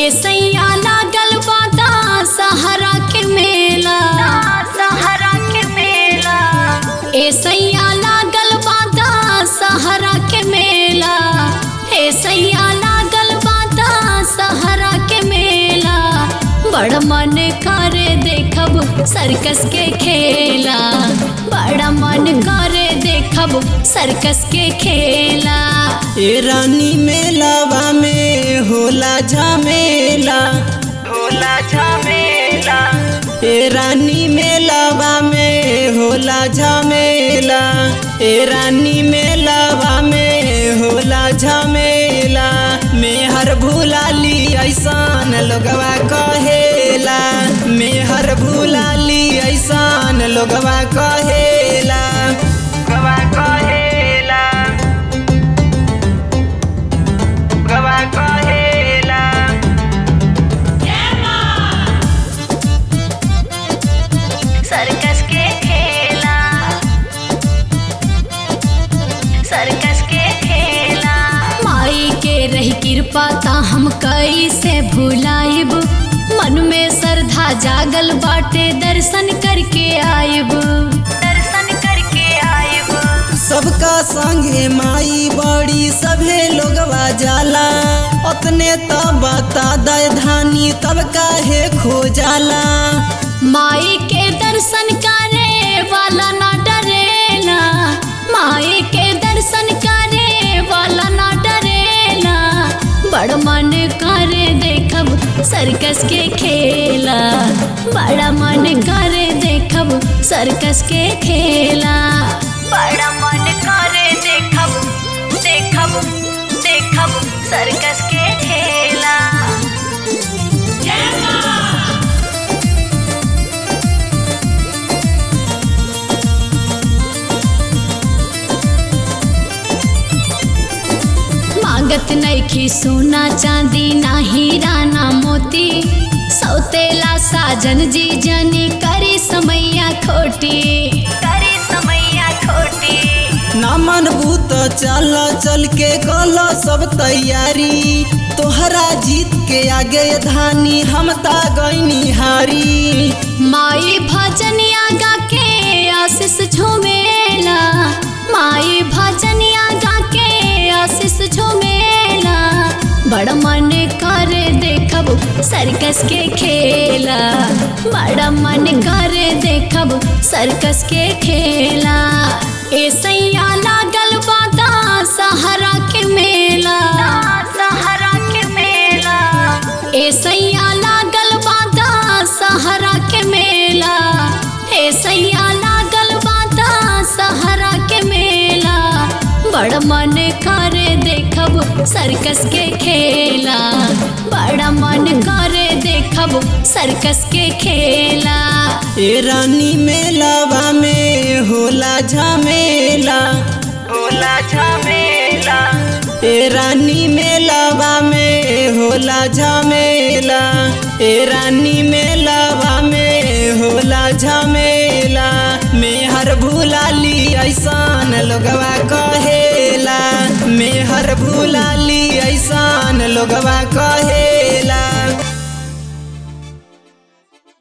ए सैया लागल बाता सहारा के मेला सहारा के मेला ए सैया लागल बाता सहारा के मेला ए सैया लागल बाता सहारा के मेला बड़ मन करे देखब सर्कस के खेला बड़ा मन करे देखब सर्कस के खेला ए रानी मेलावा में होला झमेला होला झमेला ए रानी मेलावा में होला झमेला ए रानी मेलावा में होला झमेला मेहर भुलाली ऐसान लोगवा कहेला मेहर भुलाली ऐसान लोगवा कहेला गवा कहेला गवा कहेला सर्कस के खेला सर्कस के खेला माई के रही कृपा ता हम कैसे भुलाइब मन में श्रद्धा जागल बाटे दर्शन करके आइब दर्शन करके आइब सबका संगे माई बड़ी सभे लोगवा जाला अपने तो बता दे धानी तब काहे खो जाला माई के दर्शन करे वाला ना डरेला माई के दर्शन करे वाला ना डरेला बड़ मन करे देखब सर्कस के खेला बड़ा मन करे देखब सर्कस के खेला बड़ा मन करे देखब देखब देखब सर्कस के खेला मांगत नैखी सोना चांदी ना हीरा ना मोती सौतेला साजन जी जनी करी समैया खोटी करे समैया खोटी ना मनबू तो चल चल के कल सब तैयारी तोहरा जीत के आगे धानी हम ता गईनी हारी माई भजनिया गा के आशीष झूमेला माई भजनिया गा के आशीष झूमेला बड़ा मन करे देखब सर्कस के खेला बड़ा मन करे देखब सर्कस के खेला ए सैया लागल बाता सहारा के मेला सहारा के मेला ए सैया लागल बाता सहारा के मेला ए सैया लागल बाता सहारा के मेला बड़ मन करे देखब सर्कस के खेला बड़ा मन करे देखब सर्कस के खेला ए रानी मेलावा में होला झमेला होला झमेला ए रानी मेलावा में होला झमेला ए रानी मेलावा में होला झमेला मेहर भुलाली ऐसान लोगवा कहेला मेहर भुलाली ऐसान लोगवा कहे